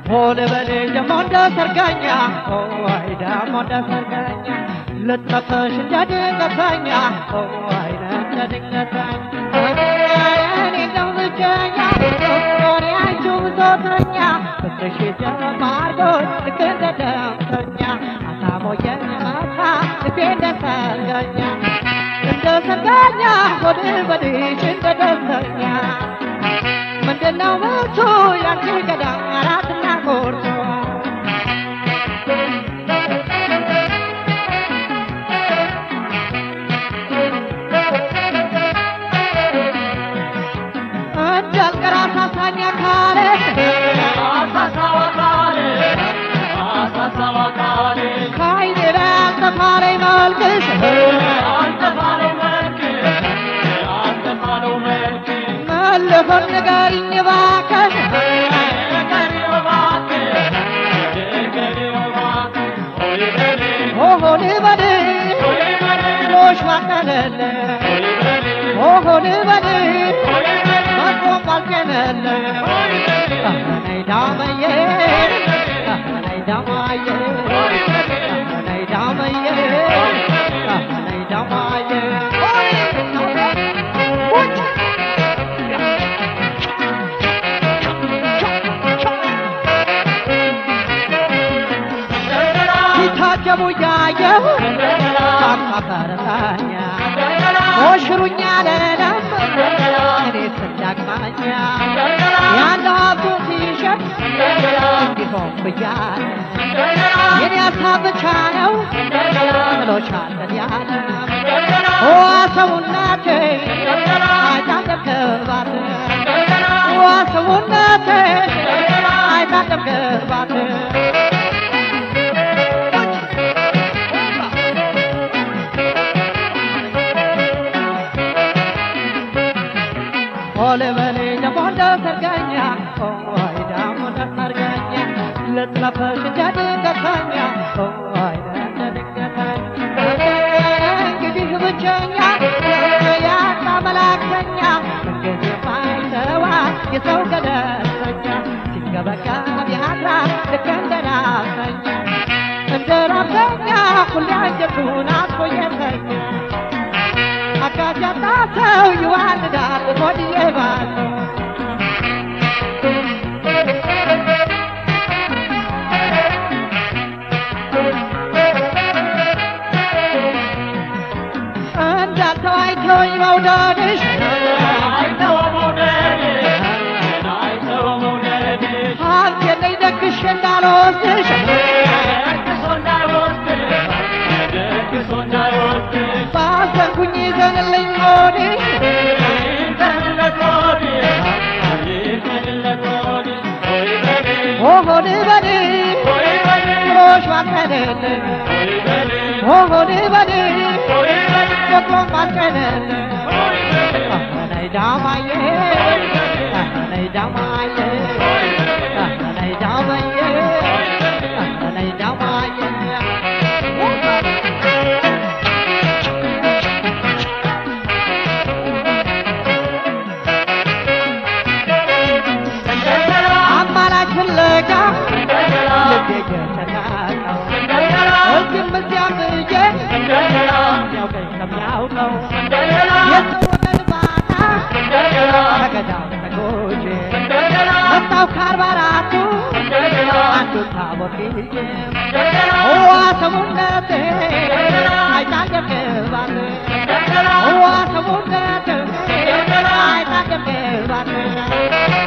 ሆነ በሌ ደሞ እንደ ሰርገኛ ወይ ደሞ እንደ ሰርገኛ ልጠፈሽ እንደ ድንገተኛ ወይ እንደ ድንገተኛ እኔ እንደው ብቸኛ ሆኔ አንቺው ብሶተኛ ፍቅርሽ ጀማርጎች ልክ እንደ ደምተኛ አሳቦ የመታ ልቤ እንደ ሰርገኛ እንደ ሰርገኛ ሆድ በድሽ እንደ ደስተኛ ምንድነው ምቹ ያንቺ ገዳም አራትና ቁርጡ እንዳልቀር አሳሳኝ አካሌ ከዓይኔ ላይ አልጠፋለኝ መልክሽ መለፈን ንገሪኝ እባክሽ ሆሆን በል ሎሽ ባቀለለ ሆሆን በል መቆም ባልቀለለ ነይ ዳመዬ ነይ ዳማዬ ነይ ዳመዬ ነይ ዳማዬ ሲታጀቡ እያየሁ ሳምሳ ፈረሳኛ ሞሽሩኛ ለለም እኔ ስዳቅማኛ ያለው ሀብቱን ሲሸጥ እንዲሆን ብያለ የኔ ሀሳብ ብቻ ነው ጥሎሻለን ያለ ዋ ሰውነቴ አይታደብክባት ዋ ሰውነቴ አይታደብክባት ሆለ በሌ ደሞ እንደ ሰርገኛ ወይ ደሞ እንደ ሰርገኛ ልጥለፈሽ እንደ ድንገተኛ ወይ እንደ ድንገተኛ እንግዲህ ብቸኛ ያጣ መላክተኛ እንግዲህ ማይተዋ የሰው ገለሰኛ ሲገበገብ ያድራ ልክ እንደ ራሰኛ እንደ ራሰኛ ሁሌ አንጀቱን አጥፎ የተኛ አጋዥ ያጣ ሰው ይዋልዳል ሆድዬ ባለው እንዳልተው አይተወኝ መውደድሽ ሀብት የለኝ ደግሼ እንዳልወስድሽ ባዘንኩኝ ይዘንልኝ ሆድሽ ሆሆን በል ብሎሽ ባልቀለለ ሆሆን በል ደግሞም ባልቀለለ ነይ ዳማዬ ነይ ዳማዬ ነይ ዳማዬ ነይ ዳማዬ አማላጅ ፍለጋ ልቤ የተናቀው እዚህም እዚያም ብዬ የሚያውቀኝ ከሚያውቀው የሰው ወገን ባጣ ከገዳም ተጎጄ መጣው ከአርባ አራቱ አንዱ ታቦት ይዤ ዋ ሰሙነቴ አይታገብክባት ዋ ሰሙነቴ አይታገብክባት